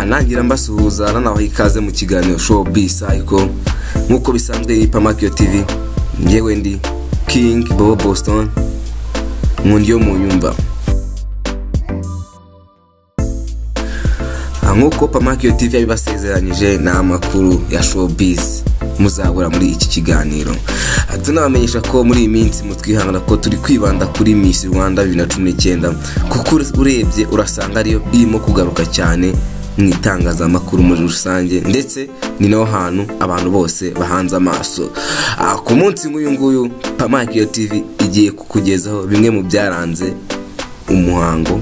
ndabagira mbasuhuza nanabaha ikaze mu kiganiro show b cycle nk'uko bisanzwe yipa makiyo tv njyewe ndi king bobo boston nkundi yo mu nyumba Ah, nk'uko pamakiyo tv yabibasezeranyije ni amakuru ya showbiz muzabura muri iki kiganiro Ah, tunabamenyesha ko muri iyi minsi mutwihangana ko turi kwibanda kuri miss rwanda 2019 kuko ure- urebye urasanga ariyo irimo kugaruka cyane mu itangazamakuru muri rusange ndetse ni naho hantu abantu bose bahanze amaso Ah, ku munsi nk'uyu nguyu pamakiyo tv igiye kukugezaho bimwe mu byaranze umuhango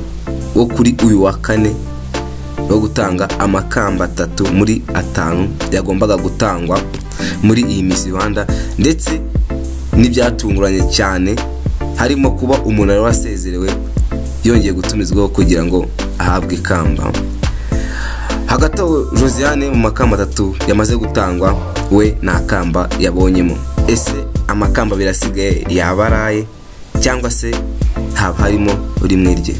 wo kuri uyu wa kane wo gutanga amakamba atatu muri atanu yagombaga gutangwa muri iyi Miss Rwanda ndetse n'ibyatunguranye cyane harimo kuba umuntu wari wasezerewe yongeye gutumizwaho kugira ngo ahabwe ikamba hagati aho josiane mu makamba atatu yamaze gutangwa we nta kamba yabonyemo ese amakamba abiri asigaye yaba araye cyangwa se haba harimo rimwe rye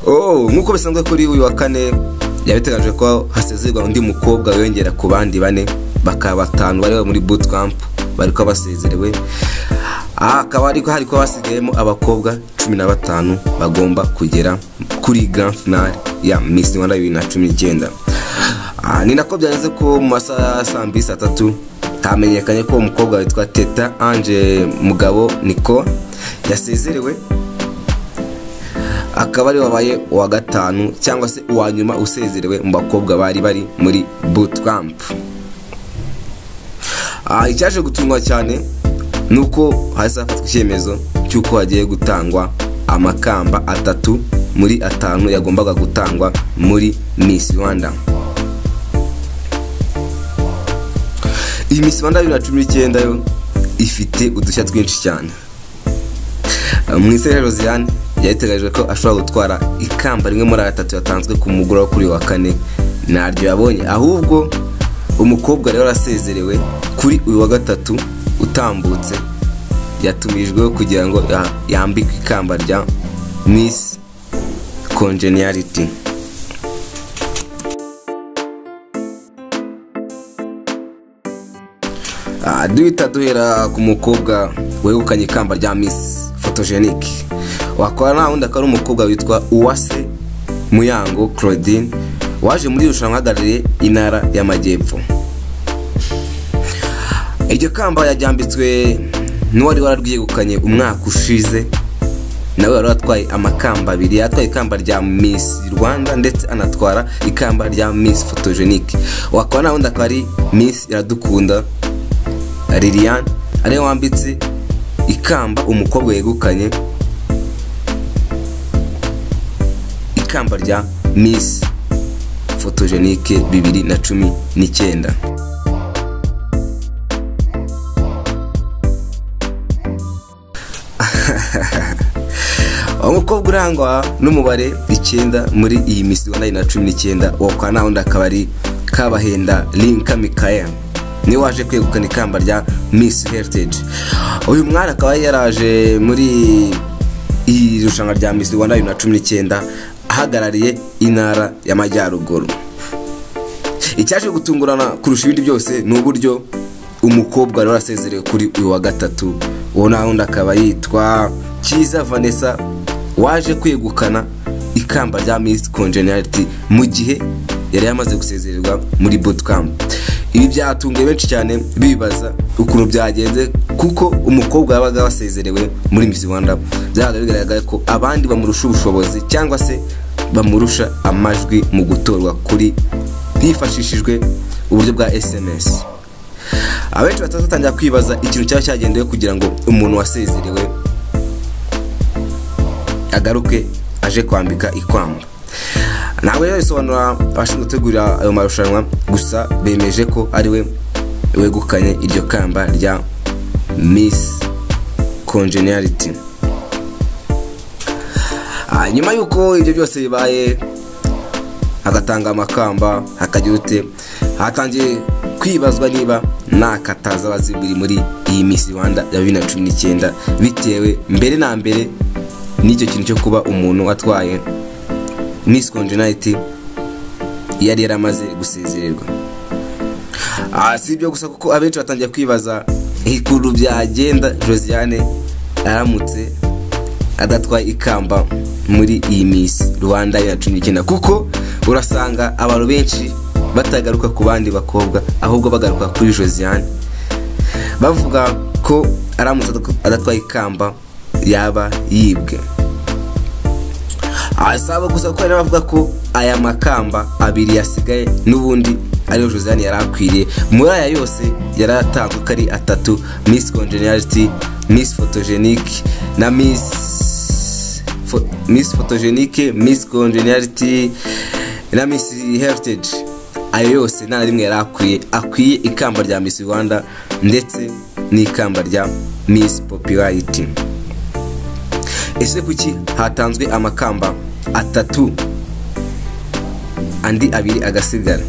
Oh, nk'uko bisanzwe kuri uyu wa kane yabiteganyije ko hasezerwa undi mukobwa wiyongera ku bandi bane bakaba batanu bari muri bootcamp bari kuba basezerewe Ah, hakaba hari hari kuba hasigayemo abakobwa cumi na batanu bagomba kugera kuri grand finale ya Miss Rwanda bibiri na cumi n'icyenda Ah, ni nako byagenze ko mu masaha ya saa mbiri saa tatu hamenyekanye ko umukobwa witwa teta ange mugabo niko yasezerewe akaba ari wabaye uwa gatanu cyangwa se uwa nyuma usezerewe mu bakobwa bari bari muri bootcamp Ah, icyaje gutungwa cyane ni uko hahise hafatwa icyemezo cy'uko hagiye gutangwa amakamba atatu muri atanu yagombaga gutangwa muri miss rwanda iyi miss rwanda bibiri na cumi n'icyenda yo ifite udushya twinshi cyane mwisera josiane yabiteganyije ko ashobora gutwara ikamba rimwe muri atatu yatanzwe ku mugoroba wo kuri uyu wa kane ntaryo yabonye ahubwo umukobwa rero arasezerewe kuri uyu wa gatatu utambutse yatumijweho kugira ngo ya- yambikwe ikamba rya miss congeniality Ah, duhita duhera ku mukobwa wegukanye ikamba rya miss photogenic wakora nta wundi akaba ari umukobwa witwa uwase muyango claudine waje muri iri rushanwa ahagarariye intara y'amajyepfo iryo kamba yajyambitswe n'uwari wararwegukanye umwaka ushize nawe wari watwaye amakamba abiri yatwaye ikamba rya miss rwanda ndetse anatwara ikamba rya miss photogenic wakora nta wundi akaba ari miss iradukunda lilian ariyo wambitse ikamba umukobwa yegukanye ikamba rya miss fotogenike bibiri na cumi n'icyenda umukobwa urangwa n'umubare icyenda muri iyi misi wa na cumi n'icyenda wakora nta wundi akaba ari kabahenda linka mikael niwe waje kwegukana ikamba rya miss heritage uyu mwari akaba yaraje muri iri rushanwa rya miss rwanda bibiri na cumi n'icyenda ahagarariye intara y'amajyaruguru icyaje gutungurana kurusha ibindi byose ni uburyo umukobwa rero asezerewe kuri uyu wa gatatu uwo nta wundi akaba yitwa cyiza vanessa waje kwegukana ikamba rya miss congeniality mu gihe yari yamaze gusezererwa muri bootcamp ibi byatunguye benshi cyane bibaza ukuntu byagenze kuko umukobwa yabaga wasezerewe muri miss rwanda byabaga bigaragara ko abandi bamurusha ubushobozi cyangwa se bamurusha amajwi mu gutorwa kuri hifashishijwe uburyo bwa sms abenshi batatu batangira kwibaza ikintu cyaba cyagendewe kugira ngo umuntu wasezerewe agaruke aje kwambika ikamba ntabwo rero bisobanura abashinzwe gutegurira ayo marushanwa gusa bemeje ko ariwe wegukanye iryo kamba rya miss congeniality Ah, nyuma y'uko ibyo byose bibaye agatanga amakamba hakagira ute hatangiye kwibazwa niba nakataza abaziguri muri iyi misi rwanda ya bibiri na cumi n'icyenda bitewe mbere na mbere n'icyo kintu cyo kuba umuntu atwaye miss konjenayiti yari yaramaze gusezererwa Ah, si ibyo gusa kuko abenshi batangiye kwibaza ikuru byagenda josiane aramutse adatwaye ikamba muri iyi misi rwanda ya cumi n'icyenda kuko urasanga abantu benshi batagaruka ku bandi bakobwa ahubwo bagaruka kuri josiane bavuga ko aramutse adatwaye ikamba yaba yibwe Ah, si abo gusa kuko hari n'abavuga ko aya makamba abiri yasigaye n'ubundi ariyo josiane yari akwiriye muri aya yose yari atanzwe uko ari atatu miss congenerality miss photogenic na miss Fo- miss photogenic miss congenerality na miss heritage ayo yose nta na rimwe yari akwiye akwiye ikamba rya miss rwanda ndetse n'ikamba rya miss popularity ese kuki hatanzwe amakamba atatu andi abiri agasigara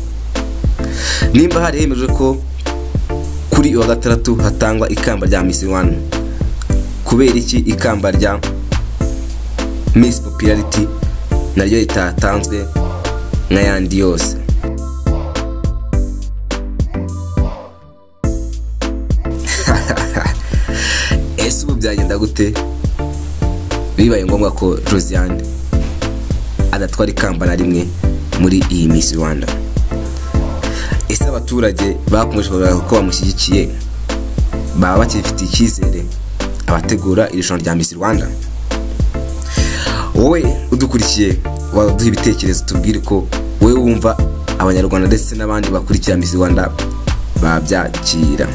nimba hari hemejwe ko kuri uwa gatandatu hatangwa ikamba rya Miss Rwanda kubera iki ikamba rya Miss Popularity naryo ritatanzwe nk'ayandi yose ese ubu byagenda gute bibaye ngombwa ko josiane adatwara ikamba na rimwe muri iyi Miss Rwanda ese abaturage bakomeje kugaragaza ko bamushyigikiye baba bakifitiye icyizere abategura iri rushanwa rya Miss Rwanda wowe udukurikiye waduha ibitekerezo tubwire ko wowe wumva abanyarwanda ndetse n'abandi bakurikira Miss Rwanda babyakira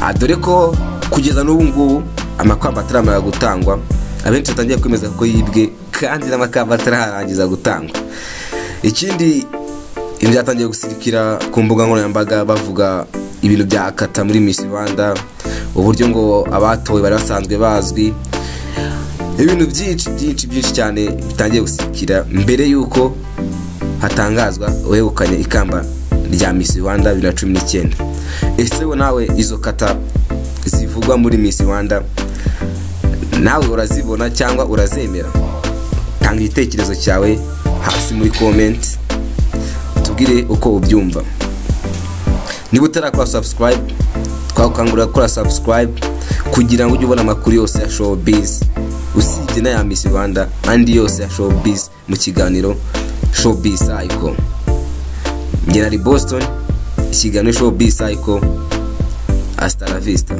Ah, dore ko kugeza n'ubu ngubu amakamba ataramara gutangwa abenshi batangiye kwemeza ko yibwe kandi n'amakamba atararangiza gutangwa ikindi ibi byatangiye gusirikira ku mbuga nkoranyambaga bavuga ibintu bya kata muri Miss Rwanda uburyo ngo abatowe bari basanzwe bazwi ibintu byinshi byinshi byinshi cyane bitangiye gusirikira mbere y'uko hatangazwa uwegukanye ikamba rya Miss Rwanda bibiri na cumi n'icyenda ese we nawe izo kata zivugwa muri Miss Rwanda nawe urazibona cyangwa urazemera tanga igitekerezo cyawe hasi muri komenti tubwire uko ubyumva niba utarakora sabusikarayibe twakangurira gukora sabusikarayibe kugira ngo ujye ubona amakuru yose ya showbiz usibye n'aya Miss Rwanda andi yose ya showbiz mu kiganiro showbiz cycle njye nari Boston ikiganiro showbiz cycle hasta la vista